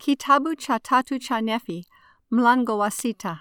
Kitabu cha tatu cha Nefi, mlango wa sita.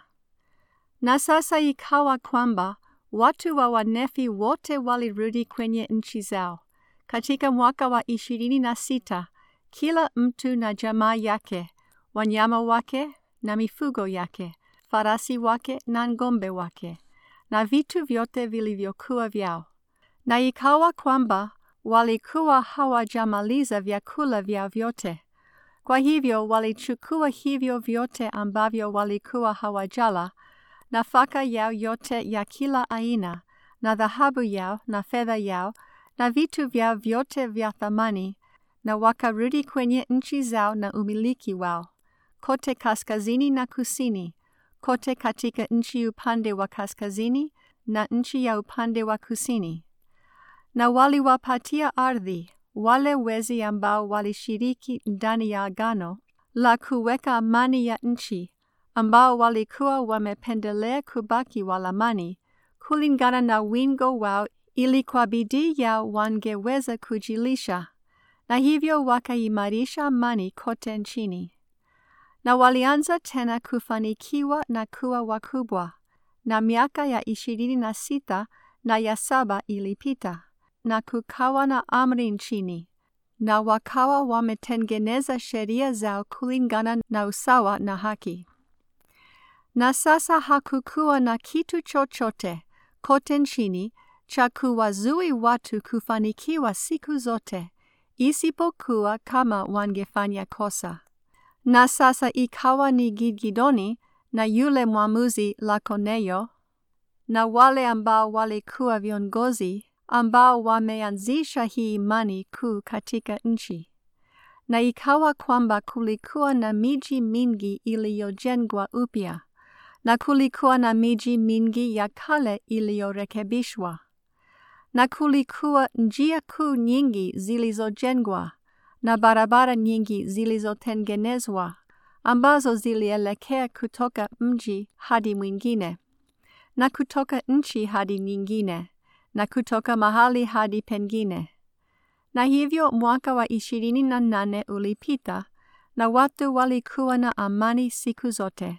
Na sasa ikawa kwamba watu wa Wanefi wote walirudi kwenye nchi zao katika mwaka wa ishirini na sita, kila mtu na jamaa yake, wanyama wake na mifugo yake, farasi wake na ng'ombe wake, na vitu vyote vilivyokuwa vyao. Na ikawa kwamba walikuwa hawajamaliza vyakula vyao vyote. Kwa hivyo walichukua hivyo vyote ambavyo walikuwa hawajala, nafaka yao yote ya kila aina, na dhahabu yao na fedha yao, na vitu vyao vyote vya thamani, na wakarudi kwenye nchi zao na umiliki wao, kote kaskazini na kusini, kote katika nchi upande wa kaskazini na nchi ya upande wa kusini. Na waliwapatia ardhi wale wezi ambao walishiriki ndani ya agano la kuweka amani ya nchi, ambao walikuwa wamependelea kubaki walamani kulingana na wingo wao, ili kwa bidii yao wangeweza kujilisha, na hivyo wakaimarisha amani kote nchini. Na walianza tena kufanikiwa na kuwa wakubwa, na miaka ya ishirini na sita na ya saba ilipita na kukawa na amri nchini, na wakawa wametengeneza sheria zao kulingana na usawa na haki. Na sasa hakukuwa na kitu chochote kote nchini cha kuwazui watu kufanikiwa siku zote, isipokuwa kama wangefanya kosa. Na sasa ikawa ni Gidgidoni na yule mwamuzi Lakoneyo na wale ambao walikuwa viongozi ambao wameanzisha hii imani kuu katika nchi. Na ikawa kwamba kulikuwa na miji mingi iliyojengwa upya, na kulikuwa na miji mingi ya kale iliyorekebishwa, na kulikuwa njia kuu nyingi zilizojengwa, na barabara nyingi zilizotengenezwa, ambazo zilielekea kutoka mji hadi mwingine, na kutoka nchi hadi nyingine na kutoka mahali hadi pengine. Na hivyo mwaka wa ishirini na nane ulipita na watu walikuwa na amani siku zote.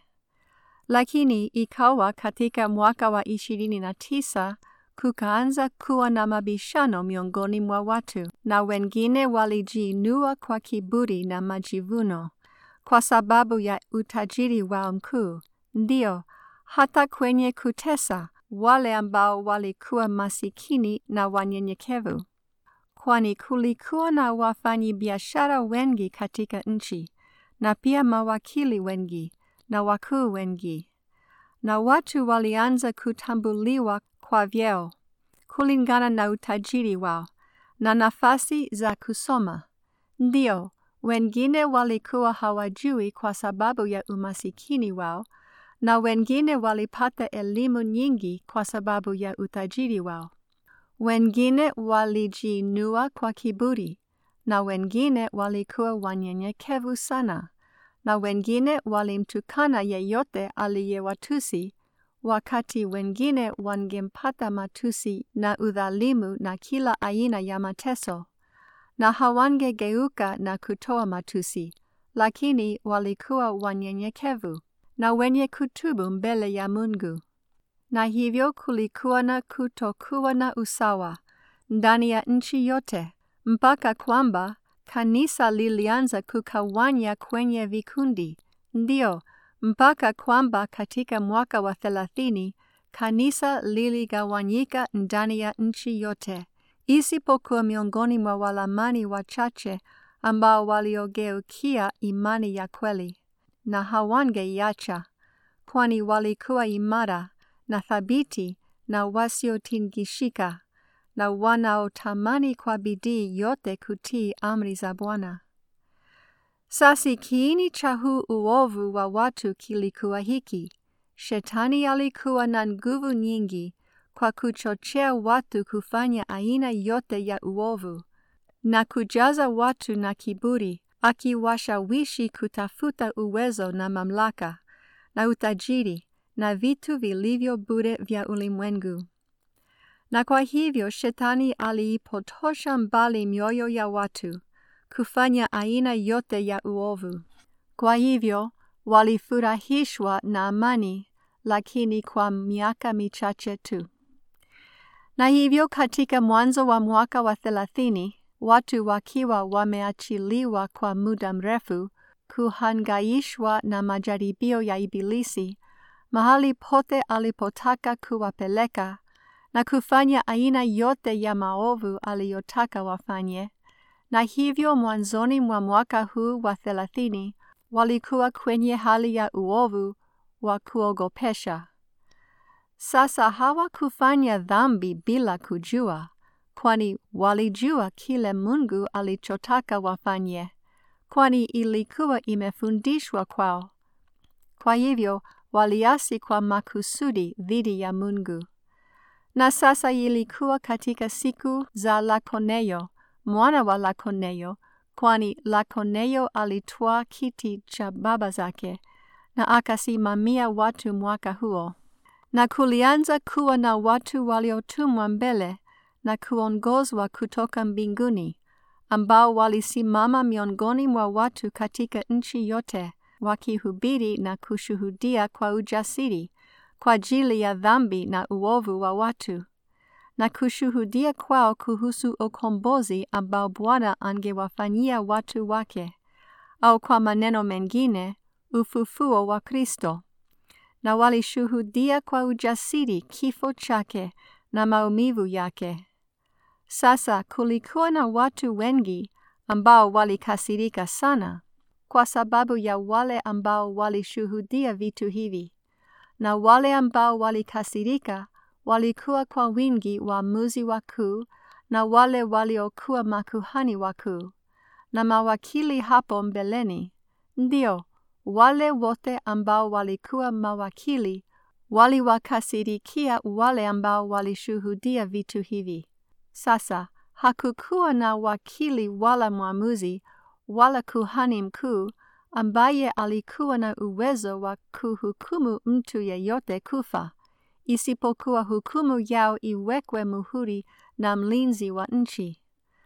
Lakini ikawa katika mwaka wa ishirini na tisa kukaanza kuwa na mabishano miongoni mwa watu, na wengine walijiinua kwa kiburi na majivuno kwa sababu ya utajiri wao mkuu, ndio hata kwenye kutesa wale ambao walikuwa masikini na wanyenyekevu, kwani kulikuwa na wafanyabiashara wengi katika nchi, na pia mawakili wengi na wakuu wengi, na watu walianza kutambuliwa kwa vyeo kulingana na utajiri wao na nafasi za kusoma. Ndio, wengine walikuwa hawajui kwa sababu ya umasikini wao na wengine walipata elimu nyingi kwa sababu ya utajiri wao. Wengine walijiinua kwa kiburi, na wengine walikuwa wanyenyekevu sana, na wengine walimtukana yeyote aliyewatusi, wakati wengine wangempata matusi na udhalimu na kila aina ya mateso, na hawangegeuka na kutoa matusi, lakini walikuwa wanyenyekevu na wenye kutubu mbele ya Mungu. Na hivyo kulikuwa na kutokuwa na usawa ndani ya nchi yote, mpaka kwamba kanisa lilianza kukawanya kwenye vikundi. Ndio, mpaka kwamba katika mwaka wa thelathini kanisa liligawanyika ndani ya nchi yote, isipokuwa miongoni mwa walamani wachache ambao waliogeukia imani ya kweli na hawangeiacha, kwani walikuwa imara na thabiti na wasiotingishika na wanaotamani kwa bidii yote kutii amri za Bwana. Sasa kiini cha huu uovu wa watu kilikuwa hiki: Shetani alikuwa na nguvu nyingi kwa kuchochea watu kufanya aina yote ya uovu na kujaza watu na kiburi akiwashawishi kutafuta uwezo na mamlaka na utajiri na vitu vilivyo bure vya ulimwengu. Na kwa hivyo Shetani aliipotosha mbali mioyo ya watu kufanya aina yote ya uovu, Kwa hivyo walifurahishwa na amani, lakini kwa miaka michache tu. Na hivyo katika mwanzo wa mwaka wa thelathini, watu wakiwa wameachiliwa kwa muda mrefu kuhangaishwa na majaribio ya Ibilisi mahali pote alipotaka kuwapeleka na kufanya aina yote ya maovu aliyotaka wafanye. Na hivyo mwanzoni mwa mwaka huu wa thelathini walikuwa kwenye hali ya uovu wa kuogopesha. Sasa hawakufanya dhambi bila kujua, kwani walijua kile Mungu alichotaka wafanye, kwani ilikuwa imefundishwa kwao. Kwa hivyo waliasi kwa makusudi dhidi ya Mungu. Na sasa ilikuwa katika siku za Lakoneyo, mwana wa Lakoneyo, kwani Lakoneyo alitwaa kiti cha baba zake na akasimamia watu mwaka huo. Na kulianza kuwa na watu waliotumwa mbele na kuongozwa kutoka mbinguni, ambao walisimama miongoni mwa watu katika nchi yote wakihubiri na kushuhudia kwa ujasiri kwa ajili ya dhambi na uovu wa watu, na kushuhudia kwao kuhusu ukombozi ambao Bwana angewafanyia watu wake, au kwa maneno mengine, ufufuo wa Kristo. Na walishuhudia kwa ujasiri kifo chake na maumivu yake. Sasa kulikuwa na watu wengi ambao walikasirika sana kwa sababu ya wale ambao walishuhudia vitu hivi, na wale ambao walikasirika walikuwa kwa wingi waamuzi wakuu na wale waliokuwa makuhani wakuu na mawakili hapo mbeleni. Ndio, wale wote ambao walikuwa mawakili waliwakasirikia wale ambao walishuhudia vitu hivi. Sasa hakukuwa na wakili wala mwamuzi wala kuhani mkuu ambaye alikuwa na uwezo wa kuhukumu mtu yeyote kufa, isipokuwa hukumu yao iwekwe muhuri na mlinzi wa nchi.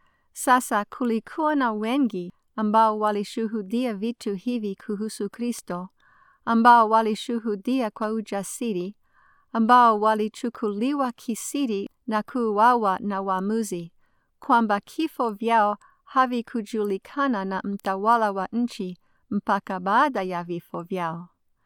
Sasa kulikuwa na wengi ambao walishuhudia vitu hivi kuhusu Kristo, ambao walishuhudia kwa ujasiri, ambao walichukuliwa kisiri na kuuawa na waamuzi, kwamba kifo vyao havikujulikana na mtawala wa nchi mpaka baada ya vifo vyao.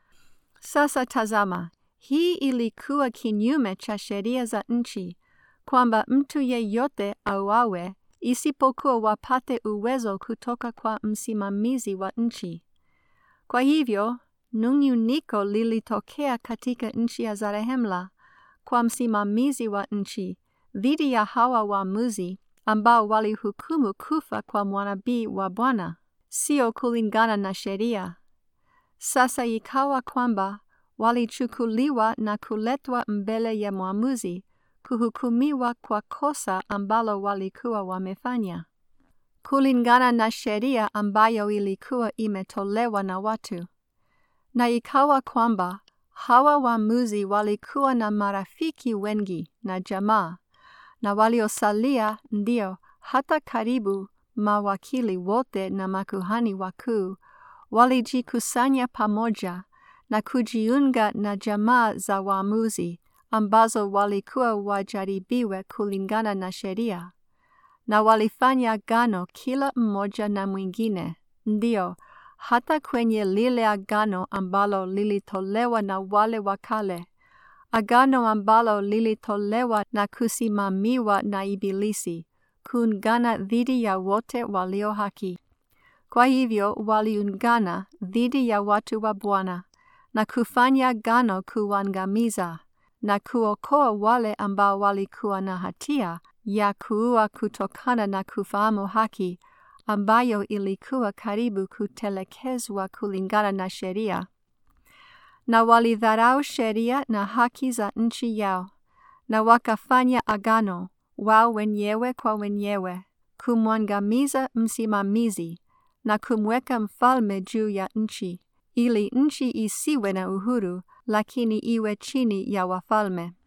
Sasa tazama, hii ilikuwa kinyume cha sheria za nchi, kwamba mtu yeyote auawe isipokuwa wapate uwezo kutoka kwa msimamizi wa nchi. Kwa hivyo nung'uniko lilitokea katika nchi ya Zarehemla kwa msimamizi wa nchi dhidi ya hawa waamuzi ambao walihukumu kufa kwa mwanabii wa Bwana, sio kulingana na sheria. Sasa ikawa kwamba walichukuliwa na kuletwa mbele ya mwamuzi kuhukumiwa kwa kosa ambalo walikuwa wamefanya kulingana na sheria ambayo ilikuwa imetolewa na watu. Na ikawa kwamba hawa waamuzi walikuwa na marafiki wengi na jamaa, na waliosalia ndio hata karibu mawakili wote na makuhani wakuu walijikusanya pamoja na kujiunga na jamaa za waamuzi ambazo walikuwa wajaribiwe kulingana na sheria, na walifanya agano kila mmoja na mwingine, ndio hata kwenye lile agano ambalo lilitolewa na wale wa kale, agano ambalo lilitolewa na kusimamiwa na Ibilisi, kuungana dhidi ya wote walio haki. Kwa hivyo waliungana dhidi ya watu wa Bwana na kufanya agano kuangamiza na kuokoa wale ambao walikuwa na hatia ya kuua kutokana na kufahamu haki ambayo ilikuwa karibu kutelekezwa kulingana na sheria. Na walidharau sheria na haki za nchi yao, na wakafanya agano wao wenyewe kwa wenyewe, kumwangamiza msimamizi na kumweka mfalme juu ya nchi, ili nchi isiwe na uhuru, lakini iwe chini ya wafalme.